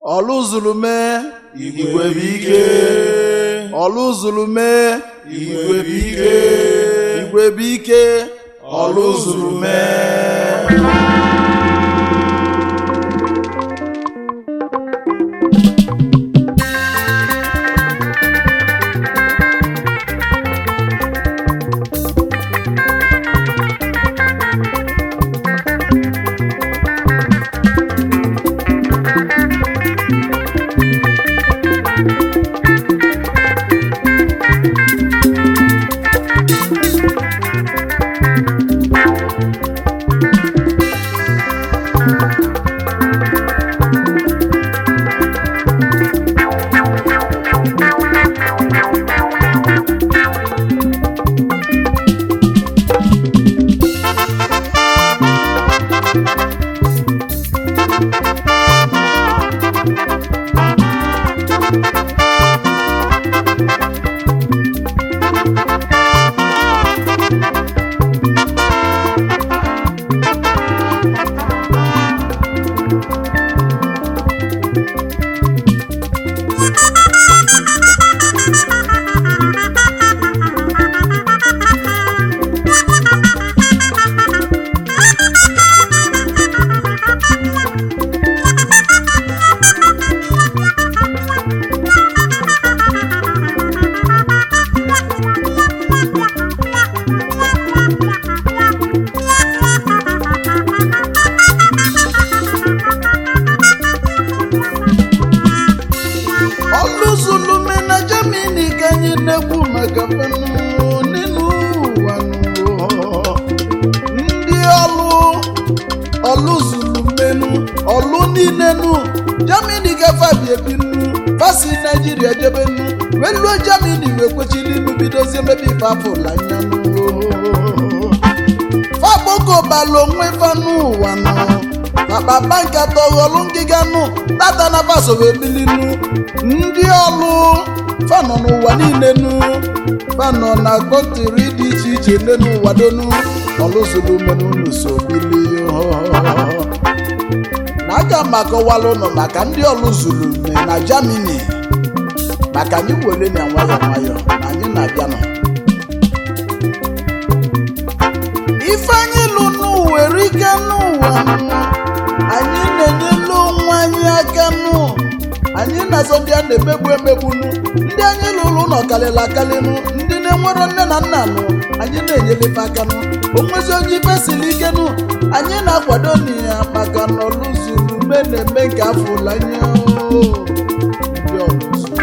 ọlụzulume igwe bụ ike ọlụzulume igwe bụ ike igwe bụ ike ọlụzulume ọlụzulume na Germany ka anyị na-ekwu maka fenu n'elu ụwa nụ. ndị ọlụ ọlụzulumenu ọlụ niile nu Germany gafe ebinu fasi Naijiria jebenu weluo Germany wee kwechiri inu bidozie mebe ife afụla anya nụ fagboko bala onwe fa n'ụwa nọ akpapa nkata ọghọlụ ngịga nụ tata na faso wee bilinu ndị ọlụ fanọ n'ụwa niile nu fanọ na kọntiri dị iche iche nne n'ụwa donu ọlụzuru menunu so bili na aga m akọwala ụnụ maka ndị ọlụzuru me na Germany maka anyị wele na nwayọ nwayọ na anyị na-abịa nọ ife anyị lụ n'ụwa erike n'ụwa nụ. anyị na-enyelu onwe anyị aka nụ anyị na-azọ ndị a na-emegbu emegbu nụ ndị anyị lụrụ nọ karịrị akarị nụ ndị na-enwero nne na nna nụ anyị na-enyelefe aka nụ onwezi onye ife siri ike nụ anyị na-akwado na ya maka na ọlụzuru ume na-eme nke afọ ụlọ anya ndị ọlụzuru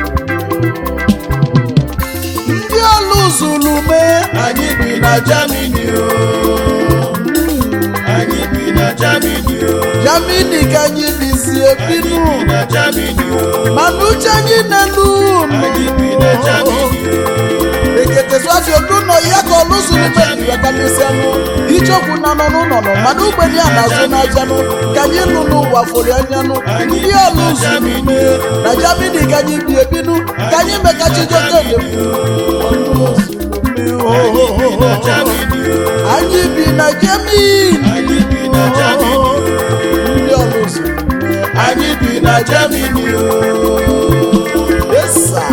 ndị ọlụzuru ume anyị bi na Germany o anyị bi na Germany o Germany ka anyị bizi anyị ebinu bi na Germany o mana uche anyị n'elu anyị bi na Germany o eketeswafi oluno ya ka ọlụzuru mmebiwekalisianụ ichekwu na nọ n'ụlọ nọ mana ugbeni a na-azụ n'ajanụ ka anyị lụ n'ụwa fụrụ anyanụ ndị ọlụzuru ime na Germany ka anyị bi ebinu ka anyị mekachijoke anyị bi na Germany o anyị bi na Germany anyị bi na Germany o ndị ọlụzuru ime anyị bi na Germany o esa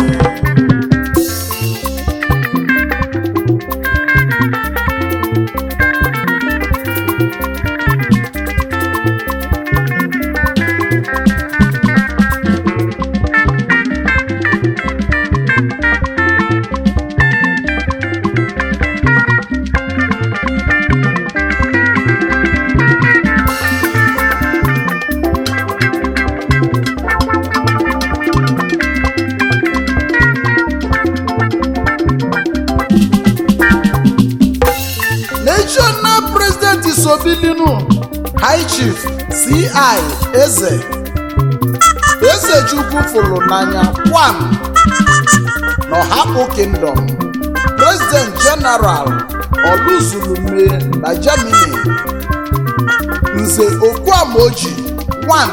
national president sobilinu high chief ci eze eze chukwu fụrụ n'anya kwam n'ọhapụ kingdom president general oluzulume na germany nze okwuamoji 1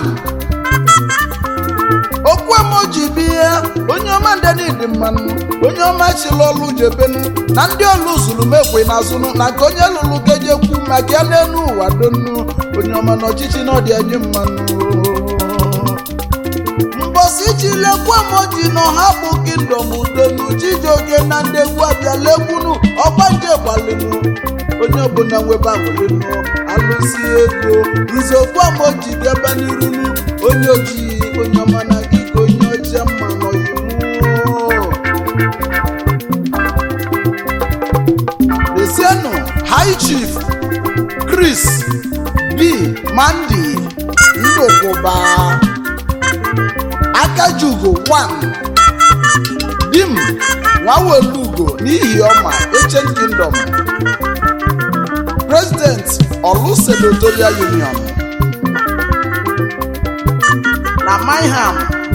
okwuamoji bụ ihe onye ọma ndenidi mmanụ onye ọma chịrị ọlụ jebenu na ndị ọlụ zuru mekwe n'azụnụ na nke onye lụrụ kejekwu maka ya n'elu ụwa donu onye ọma n'ọchịchị na ọdị anyị mmanụ echilekwamoji na ọha bụ kingdom udonu chijioke na ndị egwu abịala egwunu ọgbanje gbalịnụ onye ọbụla nwebe agwụlịnụ alụsi ego nzokwamoji gaba n'irunu onye ojii onye ọma na gị ka onye ọcha mma n'oyimu Desienu High Chief Chris B. Mandy Ndokwuba Akajugo 1 Dim Nwawelugo n'ihi ọma Ancient Kingdom President Olu Senatorial Union na Mineham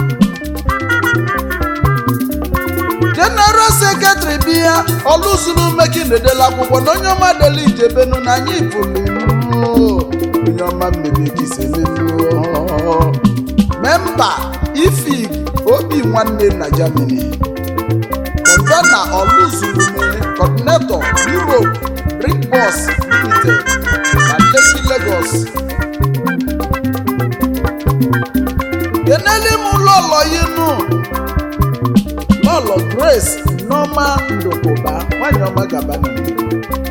general secretary bi ya ọlụzuru mekinedela akwụkwọ na onye ọma dela ijebenu na anyị pụrụ onye ọma mmebikisemenu memba ifig obi nwanne na germany convena ọlụzurume coordinator europe brick bus limited na lekki lagos kenele m ụlọlọ yinu lọlọ grace nneọma ndokoba nwanyị ọma gaba n'ihu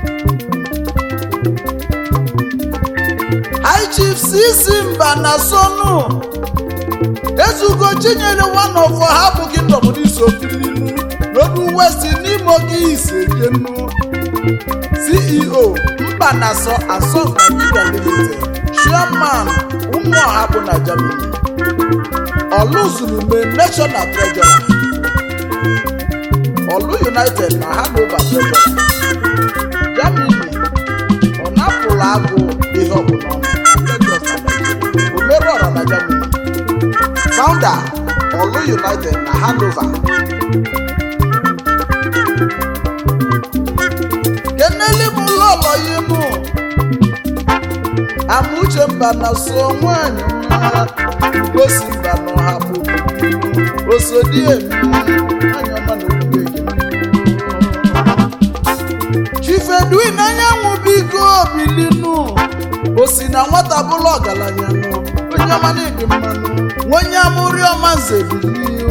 high chief cc mba na sonu ezugo chinyere one of ha bụ kingdom n'iso bilinu n'odu west n'imo gị isejenu ceo mba na so asọ nigeria limited chairman ụmụ ọha bụ na germany ọlụzulume national treasurer ọlụ united na hanover treasurer germany ọ napụrụ agụ ihe ọbụla ọnụ Lagos na Nigeria. omerọra na germany founder ọlụ united na hanover keneli m lọlọ yinu amuche mba na so nwanyị mma gosi mba na ọha bụ osodi emi nwanyị ọma na okwukwe gị chifedwin anyanwụ biko bilinu o si na nwata bụrụ ọgaranya nụ onye ọma na-ebi mmanụ onye amụrị ọma nze bilio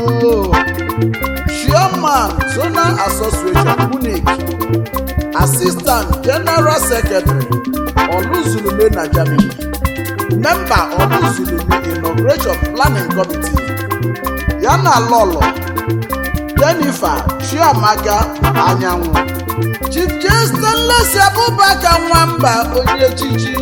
chairman zonal association munich assistant general secretary oluzulume na germany member oluzulume inauguration planning committee ya na lọlọ jennifer chiamaka anyanwụ chief jestanles abubakar nwamba onye echichi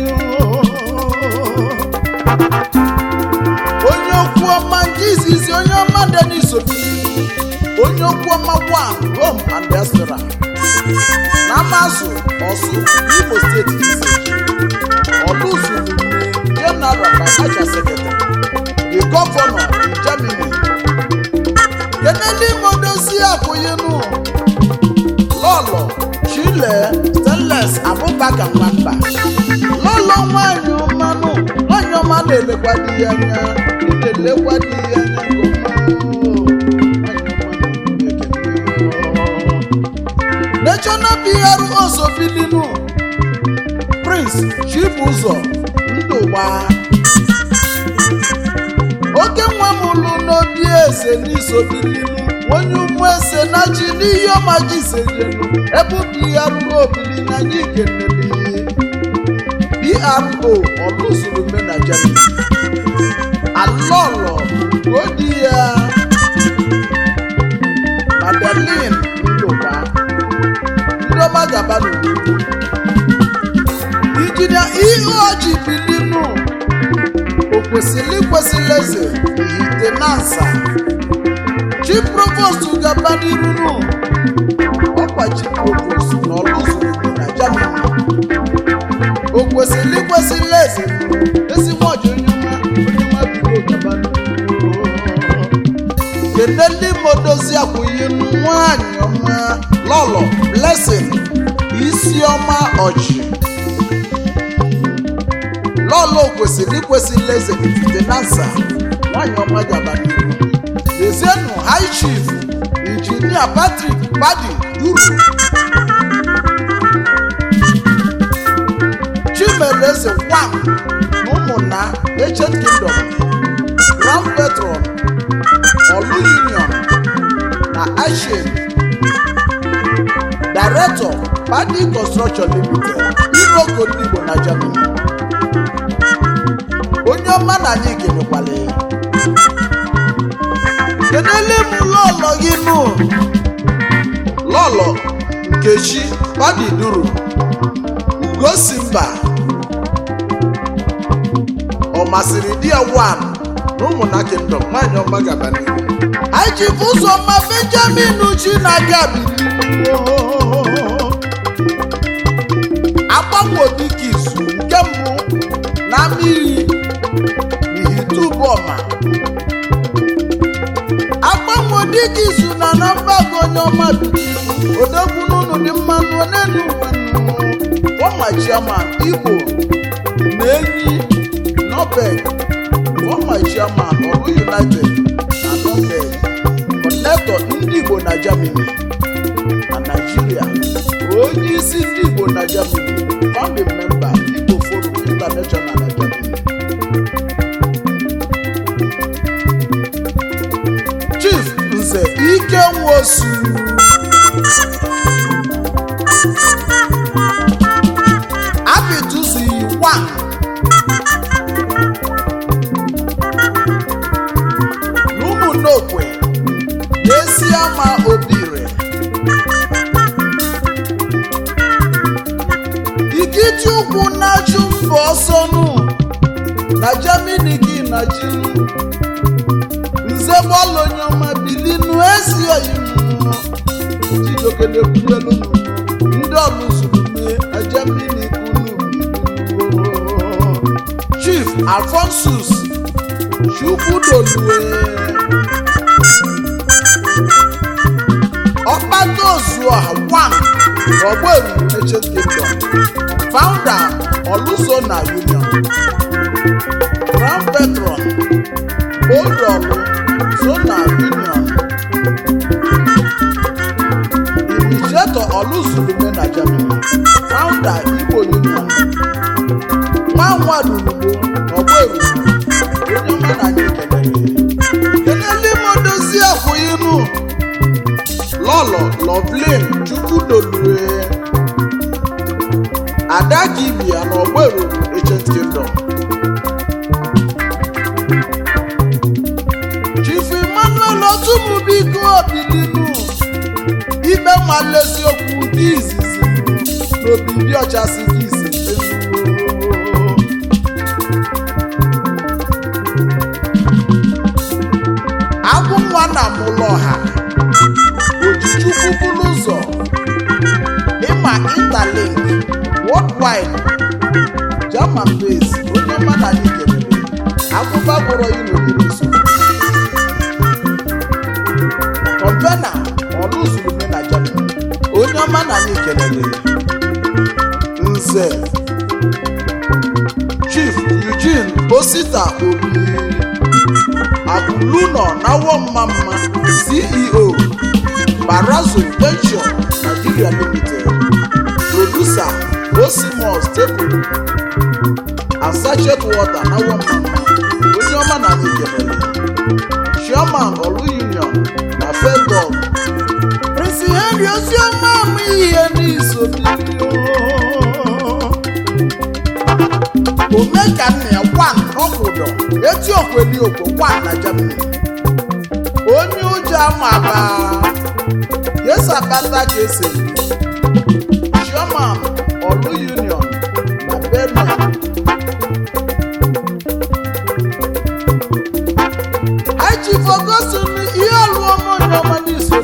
onye okwu ọma nke izizi onye ọma denis obi onye okwu ọma one home and restaurant na amazụ ọsụ imo steeti village ọlụzulume general financial secretary the governor in germany kenedi modosi akwụyinu lọlọ chile stainless abubakar nwamba lọlọ nwanyị mmanụ nwanyị ọma na-elekwa di ya anya na-elekwa di ya anya nke ọma. national pro sobilinu prince chibụzọ ndụgba oke nwa m lụ n'obi eze n'isobilinu onye ụmụ eze na chi n'ihe ọma gị sejenu ebe ubi ya ruo obili na anyị kenele pro ọlụzuru na germany alọlọ odi ya madeline ndụgba ndị ọma gaba n'ugwu injinia ihe ọjị bilinu o kwesịrị ikwesịrị eze ihite na nsa chi provost gaba n'irunu ọkwa chi provost na ọlụzuru na germany o kwesịrị ikwesịrị eze ezigbo ọjị onye ọma onye ọma bido gaba n'irunu kene ndị modozi akwụghị nwanyị ọma lọlọ blessing isi ọma ọchị lọlọ kwesịrị ikwesịrị eze ifite na nsa nwanyị ọma gaba n'ihu dezienu high chief injinia patrick badi duru chimereze wam na ụmụnna ancient kingdom grand patron Hashim Director Padi Construction Limited Iroko ndị Igbo na Germany onye ọma na anyị kelekwala ya kenele m lọlọ gị nụ lọlọ nkechi Padi Duru Ugosi mba ọ masịrị di ya wan na ụmụnna kingdom nwaanyị ọma gaba n'ihu anyị ji bụ ụzọ ma benjamin chinaga agbanwodike izu nke mbụ na mmiri ihitubọma agbanwodike izu na na mbago onye ọma biri odogwu n'ụlọ dị mmanụ onenu ụwa chairman igbo na enyi nobel former chairman ọrụ united na nobel connector ndị igbo na germany na nigeria onye isi ndị igbo na germany founding member igbo forum international na germany chief nze ike nwosu abitusi one n'ụmụnnokwe n'esi ama obire ikiti ụkwụ na-achụ mba ọsọ nụ na jamini gị na jinu nze gbalụ onye ọma bilinu ezi oyinụ jidokenekwuelu ndị ọlụzurume na jamini unu bilinu chief alfonsus chukwudolue ọkpata ozuọha one n'ọgbọelu ancient kingdom founder olusona union grand patron oldolu zona union initiator oluzulume na germany founder igbo union nwanwadulugbo n'ọgbọelu onye ọma na anyị kelere kelele m dozie akwụghịnụ lọlọ lọvlin chukwudolue ada kibia na ọgbero ancient kingdom chief emmanuel otumubiko obilinu ikpe nwale eziokwu dị izizi n'obibi ọchasị dị izizi agwụ nwa na mụlọha ojichukwu bụrụ ụzọ ịma interlink worldwide german base onye ọma na anyị kelere akụba gwụrụ ilolere so kọmpena ọlụzurume na germany onye ọma na anyị kelere nze chief eugene osita obi Abuluno Nawomama, CEO, Barazo Venture, Nigeria Limited, Producer, Osimo Staple, and Sachet Water Nawomama, onye ọma na anyị kelere. Chairman Olu Union na Fedog. Prince Henry Ozioma amụ ihe n'iso Omekanna ya wan n'ọkwụdọ eti okweli okwo wan na Germany. Onye ụjọ ama ba yesa kpata ka esi Chairman Olu Union na Benin. Achi Ferguson ihe ọlụ ọma onye ọma n'iso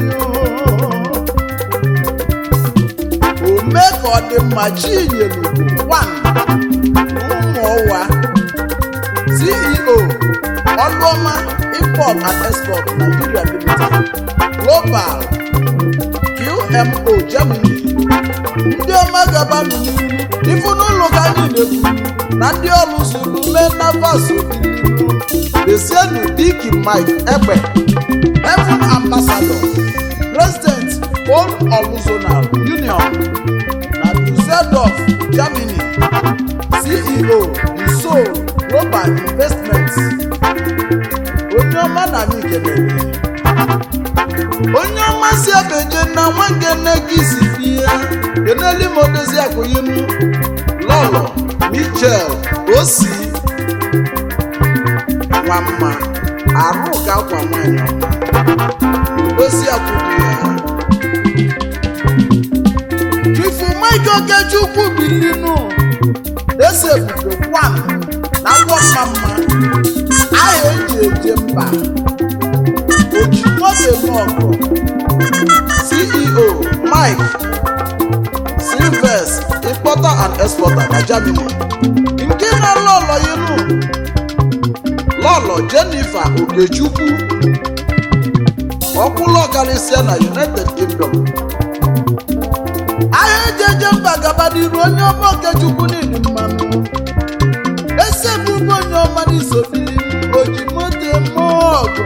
Ome ka ọ dị mma Chinyelu wan ụmụọwa ceo ọlụọma import and export nigeria limited global qmo germany ndị ọma gabanụ n'ihu ifu n'ụlọ ka anyị na-ekwu na ndị ọrụ zuru menavas obililu dezienu diki mike egbe heaven ambassador president old oluzonal union na dusseldorf germany ceo isol global investments onye ọma na anyị kelere onye ọma si abeje na nwangene gị si bie keneli ma odozi akụyinu lọlọ michel osi nwamma arụ ka akwa nwanyị ọma odozi akwụkwọ ya chifu mike okechukwu bilinu ese obodo kwam na agwọ mma mma aha eji eje mba ojimotemọkụ ceo mike silves importer and exporter na germany nke na lọlọ yinu lọlọ jennifer okechukwu ọkwụlụ ọkarịsịa na united kingdom ahịa ejeje mba gaba n'iru onye ọma okechukwu n'ili mmanụ ese bụbu onye ọma n'isobili oji moto mọọgụ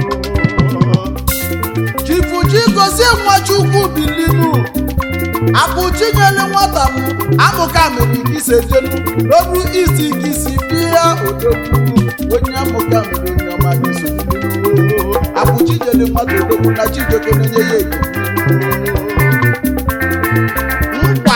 chifuchi gozie nwachukwu bilinu akpụchinyelu nwata m amụka mere ikisejenu n'obu isi kisi bịa odogwu onye amụka mere onye ọma n'isobili akpụchinyelu nwata odogwu na chijioke na-enye ya ego nkwa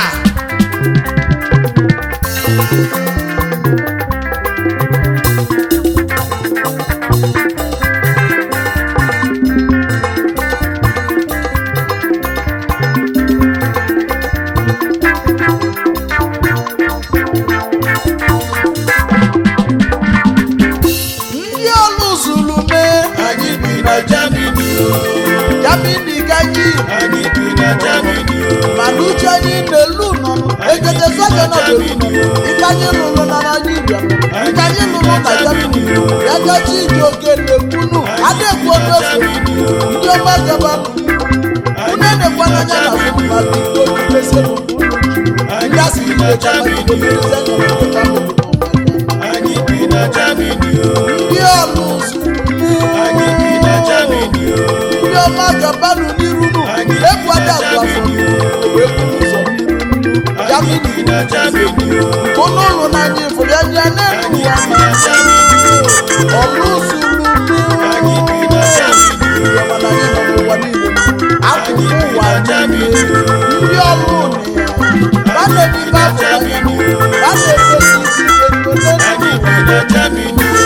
ndị ọlụ zuru mee anyị bi na Germany o jamini gaji anyị bi na Germany o mana uche anyị n'elu nọ ekete sọjọ nọ n'elu ike anyị lụrụ na naijiria ike anyị lụrụ na jamini ya gachi iji oke na-ekwunu adekwu omefu ndị ọma gaba unu edekwa n'anya na fụ mmadụ itoolu mesịrị ndị asị ilecha anyị bi na Germany o ndị ọlụ zuru anyị bi na Germany o ndị ọma gabanụ n'iru nụ egwu adakwa afọ wee kwuru ụzọ anyị bi na Germany o unu ụlụ n'anya ifuru anya n'elu ụwa bi na Germany o ọlụ zuru anyị bi na Germany o akụkụ ụwa niile ndị ọrụ na ya na-ebibe afọ anya a na-egosi ezi anyị bi na Germany o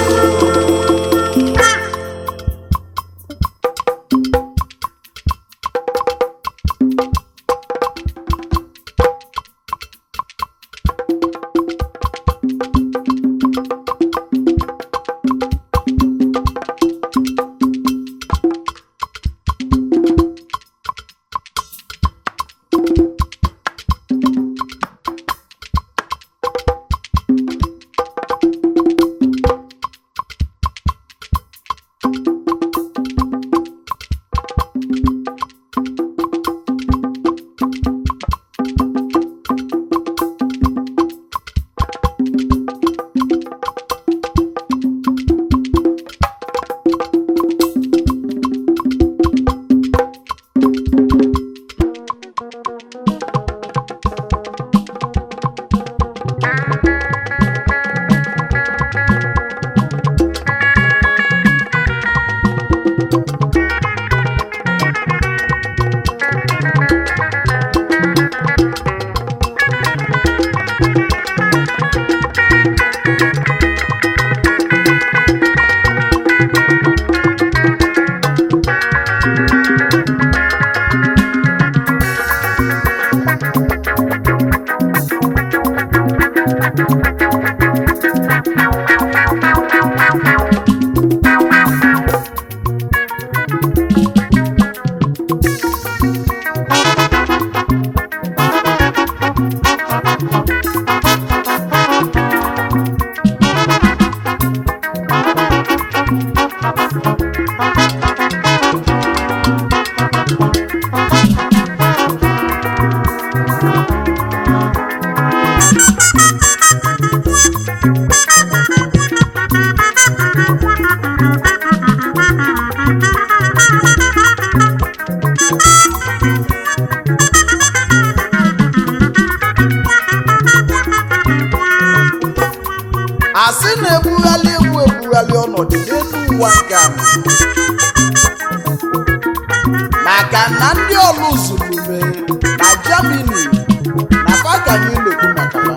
na ndị ọlụ zulume na Germany na fa ka anyị na-ekwu maka ha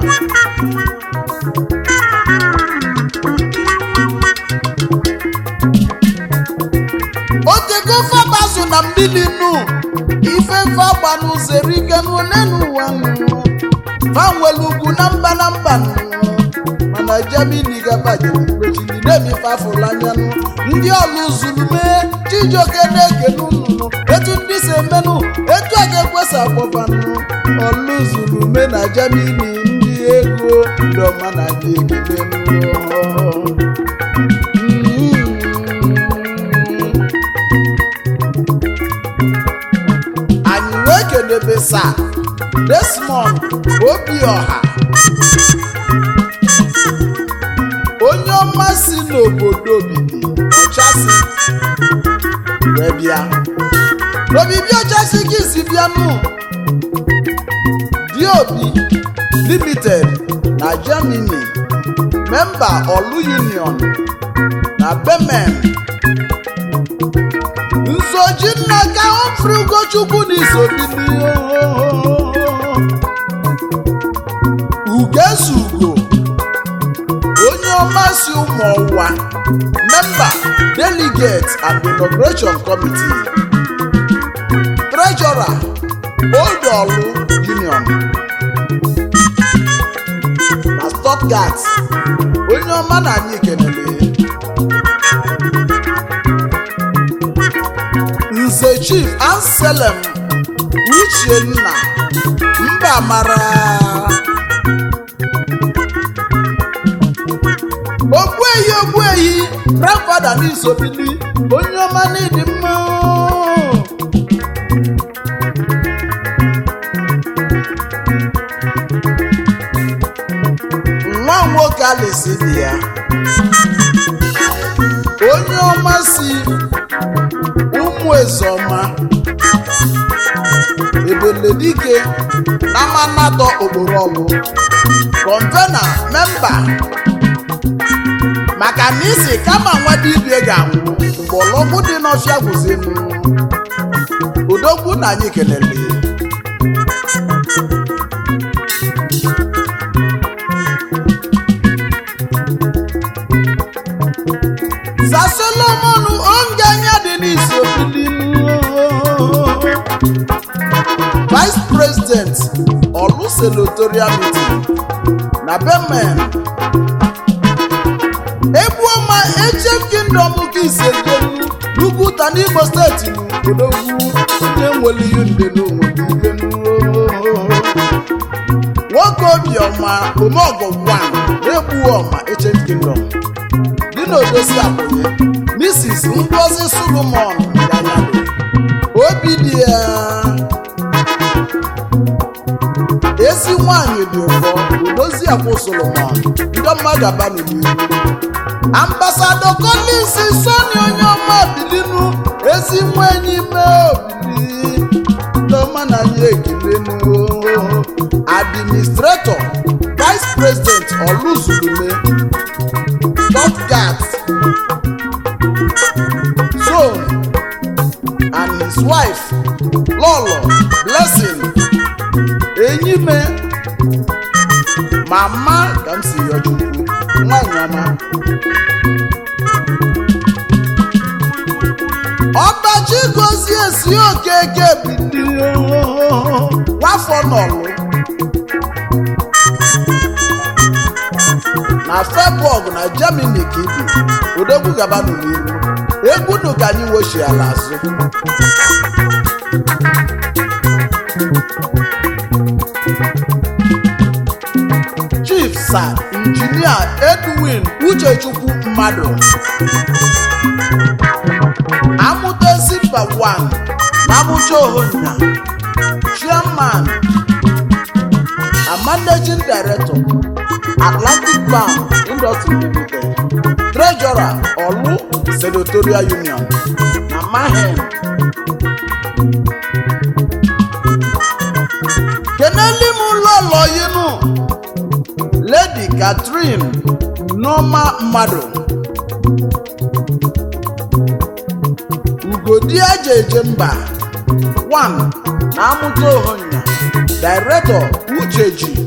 otego fabazụ na mmiri nụ ife fagba n'ụzọ erike n'one n'ụwa nụ fa nwere ugwu na mba na mba nụ mana Germany gabajiri mkpechiri na-emife afụrụ anya nụ ndị ọlụ zulume chijioke na-ekene unu etu ndị si emenụ etu a ga-ekwesị akpọbanụ ọlụ zulume na Germany ndị ego ndị ọma na ndị ekele anyị wee kedebe sa Desmond Obioha onye ọma si n'obodo obibi ọchasị wee bịa n'obibi ọchasị gị si bịanụ diobi limited na germany memba olu union na bemen nsoji nna ka ofri ugochukwu na isobili ugezugo onye ọma si ụmụ ọwa memba delegate and inauguration committee treasurer old olu union na stuttgart onye ọma na anyị kenele nze chief anselm uchenna mba mara ogbuehi ogbuehi grandfada n'isobili onye ọma n'ịdị mma nwa nwoke alisi dị ya onye ọma si ụmụ ezeọma ebeledike na manatọ okporo ọlụ kọnvena memba maka na isi kama nwa dibia ga-anwụ mgbe ọlọgwụ dị n'ọfịa gwụzinu udogwu na anyị kelele za solomon onganya dị n'isi vice president olu senatorial meeting na bemen egbuoma echem kingdom ka isejenu n'ugwuta n'imo steeti n'odogwu onye nwere ihe nde n'onwe ike nwoke obiọma omogọ gwan egbuoma echem kingdom dị n'odosi akwụnye mrs ngozi solomon ganyado obi dị ya ezi nwanyị dị ụfọ odozi akwụ solomon ndị mmadụ abanụ n'ihu ambasado collins soni onye ọma bilinu ezi nwa enyi mee obili ndị ọma na anyị ekilenu administrator vice president oluzulume stuttgart zone and his wife lolo blessing enyime mama ka m si yọ chukwu nwanyị ọma ọbachi gozie si okeke bilie nwafọ n'ọlụ na febọg na germany ka ibi odogwu gaba n'iru egwu nụ ka anyị wochi ala azụ chief sir injinia edwin uchechukwu mmadụ amụtezi mba 1 na amụcha ohonya chairman and managing director atlantic bank industry limited treasurer olu senatorial union na mahen keneli m ụlọlọ yinu lady catherine nneọma mmadụ ugodi aja eje mba one na amụta ohonya director ucheji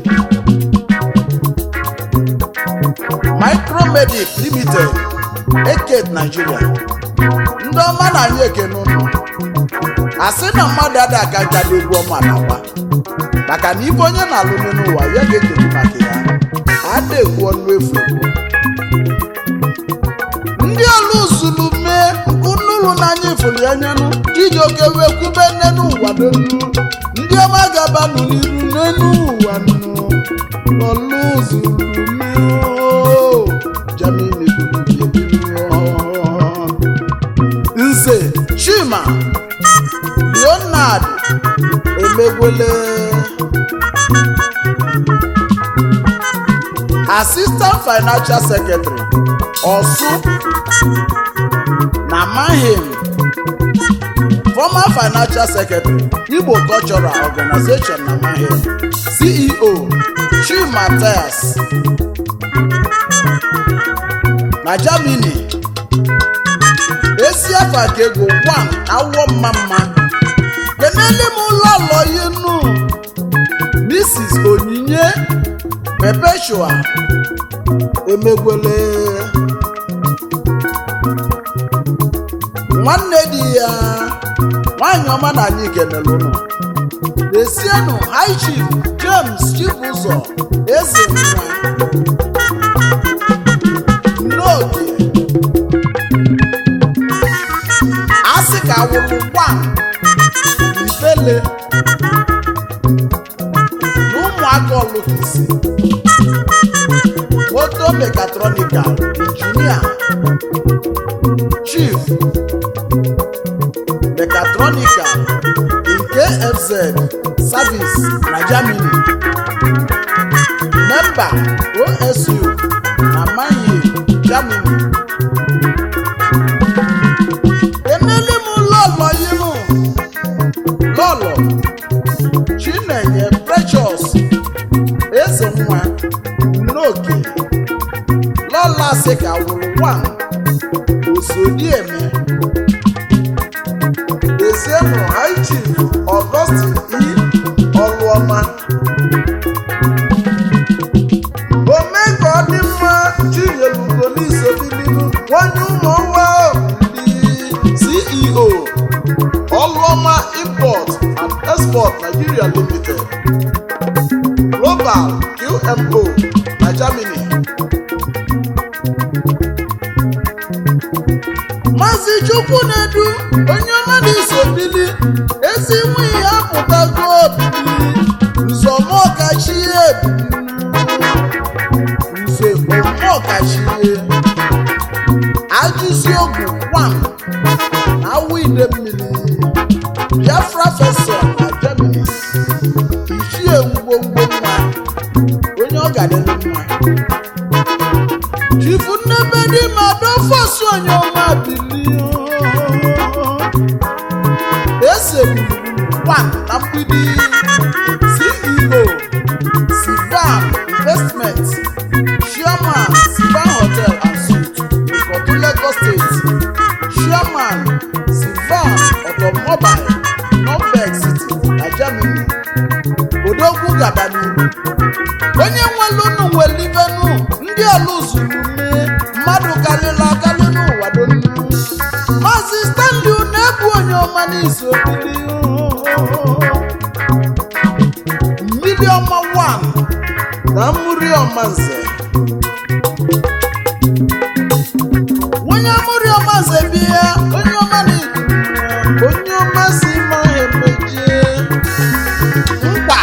micromedic limited eket nigeria ndị ọma na anyị ekene ụnụ asị na mmadụ ada aka nka n'egwu ọma na-agba maka na ibe onye na-alụ n'ụwa ya ga-ekelu maka ya ada ekwu ọnụ efu ekwu ndị ọlụ zulu mee unulu n'anya ifuru ya nyenụ chijioke wee kwube nne n'ụwa n'elu ndị ọma gabanụ n'iru n'elu ụwa nụ ọlụ zulu mee oo. Germany buru bie biri oo. nze chima leonard emegwele assistant financial secretary ọsụ na mahim former financial secretary igbo cultural organization na mahim ceo chimatas na germany esi afa ka ego one awọ mma mma kenele m ụlọ ụlọ inu mrs onyinye perpetua emegwele nwanne di ya nwanyị ọma na anyị kenele ụlọ esienụ high chief james chibụzọ eze nwa n'oge asị ka awụrụ gwa ifele na ụmụaka ọlụkisi moto mekatrọnikal injinia chief mekatrọnikal nke fz service na germany memba osu na mayi germany emeli m lọlọ yinu lọlọ chinenye precious eze nwa n'oke lọla sị ka wụrụ nwa osodieme ezienụ high chief augustin e ọlụọma ome ka ọ dị mma chinyelugo n'isobidinu nwanye ụmụ nwa ndị ceo ọlụọma import and export nigeria limited global qmo na germany maazị chukwu na-edu onye ọma na-esobili ezi nwunye ya pụtago obili nzọmọkachie nze omọkachie ajụzi ogwu gwam na awụ ide mmiri biafra fesọ na germany ichie ngwongwo nwa onye ọ gadịrị mma chifu nnebe dị ma dofos onye ọma bilie ese gburugburu na mgbidi ceo sivan investment chairman sivan hotel and suite ikotu lagos state chairman sivan automobile nọmbek city na germany odogwu gaba n'ihu onye nwelunu nwelivenu ndị ọlụzulu mee mmadụ karịrị akarị n'ụwa donu maazị stanley na-ebu onye ọma n'izu obili mmiri ọma 1 na mmiri ọma nze onye mmiri ọma nze bịa onye ọma na onye ọma si ma ha emejie mkpa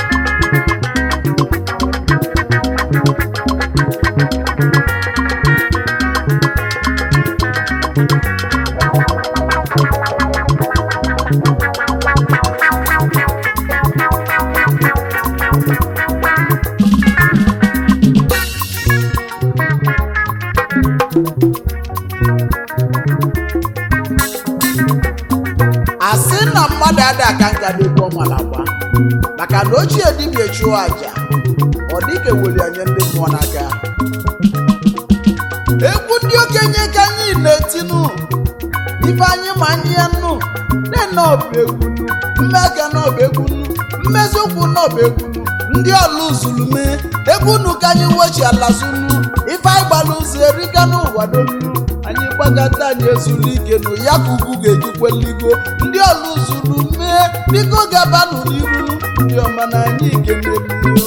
asị na mmadụ ada aka nka n'egwu ọmala gba maka na ochie dibịa chụọ aja ọ dịka eweli anya ndị mmụọ n'aka egwu ndị okenye ka anyị na-etinu ife anyị ma anyị ya nnu nne ọba egwu mmeka n'ọba egwu mmezi ụkwụ n'ọba egwu ndị ọlụ zulume egwu nu ka anyị wechi ala zunu ife anyị gbara ụzọ erika n'ụwa donu anyị gbagata anyị ezulu ike nụ ya ka ugwu ga-ejikweligo ndị ọlụ zulume biko gabanụ n'iru ndị ọma na anyị ikenelu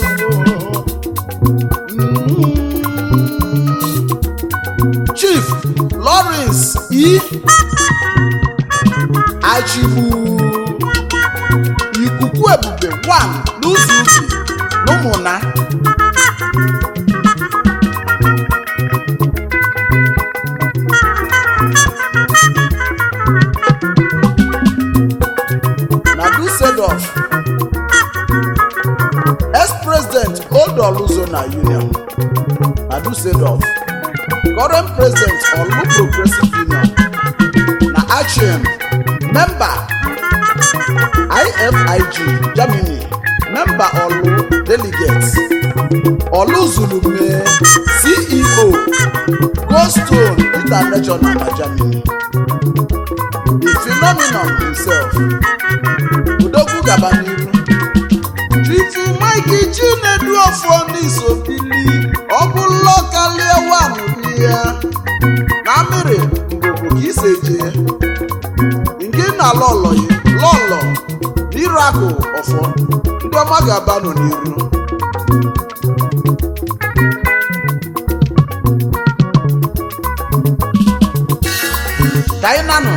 chief lawrence e achịgbu ikuku ebube 1 n'ụzọ ubi n'ụmụna na Dusseldorf ex-president old Oluzona Union na Dusseldorf current president Olu Progressive Union na Aachen member IFIG Germany member Olu delegates Olu Zulume CEO Goldstone International na Germany the phenomenon himself Odogwu gaba n'iru Chifu Mike Chinedu Ọfọnisobili ọbụlọ kalie wanụ ya na mmiri ngụgụ ka ise jee nke na lọlọ yi lọlọ n'iru akụ ọfọ ndị ọma ga-aba nọ n'iru ka anyị nanụ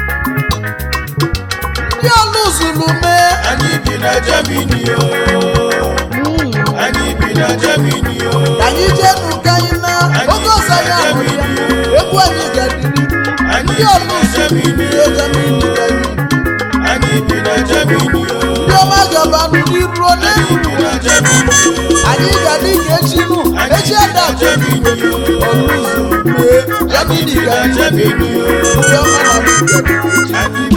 ndị ọlụ zuru mee anyị bi na Germany o anyị bi na Germany o ka anyị jee nụ ka anyị na oge ọzọ anyị ahụrụ ya egwu anyị ga-adịrị ndị ọlụ zuru mee Germany ka anyị anyị bi na Germany o ndị ọma gaba n'iru onye anyị bi na Germany o anyị ga-adị ka echi nụ echi ada Germany o ọlụzụ mee Germany bi ka na anyị Germany o ndị ọma na anyị